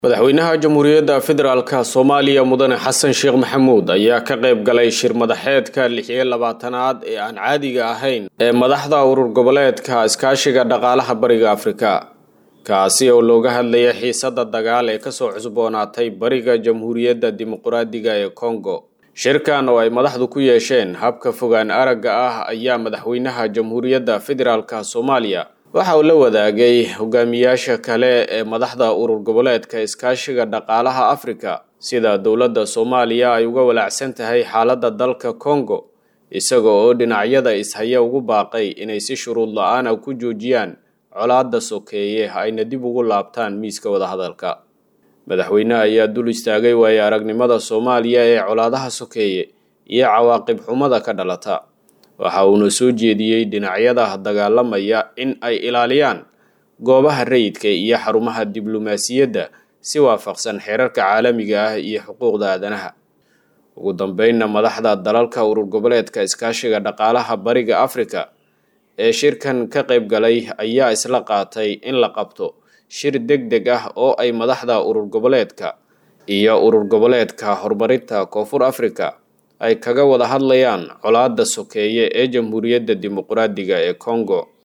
madaxweynaha jamhuuriyadda federaalk soomaaliya mudane xasan sheekh maxamuud ayaa ka qayb galay shir madaxeedka lix iyo labaatanaad ee aan caadiga ahayn ee madaxda urur goboleedka iskaashiga dhaqaalaha bariga afrika kaasi oo looga hadlaya xiisada dagaal ee kasoo cusboonaatay bariga jamhuuriyadda dimuquraadiga ee kongo shirkan oo ay madaxdu ku yeesheen habka fogaan aragga ah ayaa madaxweynaha jamhuuriyadda federaalk soomaaliya waxa uu la wadaagay hogaamiyaasha kale ee madaxda urur goboleedka iskaashiga dhaqaalaha afrika sida dowladda soomaaliya ay uga walaacsan tahay xaaladda dalka kongo isaga oo dhinacyada ishaya ugu baaqay inay si shuruud la-aana ku joojiyaan colaadda sokeeye ayna dib ugu laabtaan miiska wadahadalka madaxweyneha ayaa dul istaagay waayo aragnimada soomaaliya ee colaadaha sokeeye iyo cawaaqib xumada ka dhalata waxa uuna soo jeediyey dhinacyada dagaalamaya in ay ilaaliyaan goobaha rayidka iyo xarumaha diblomaasiyadda si waafaqsan xeerarka caalamiga ah iyo xuquuqda aadanaha ugu dambeynna madaxda dalalka urur goboleedka iskaashiga dhaqaalaha bariga afrika ee shirkan ka qayb galay ayaa isla qaatay in la qabto shir deg deg ah oo ay madaxda urur goboleedka iyo urur goboleedka horumarinta koonfur afrika ay kaga wada hadlayaan colaadda sokeeye ee jamhuuriyadda dimuquraadiga ee kongo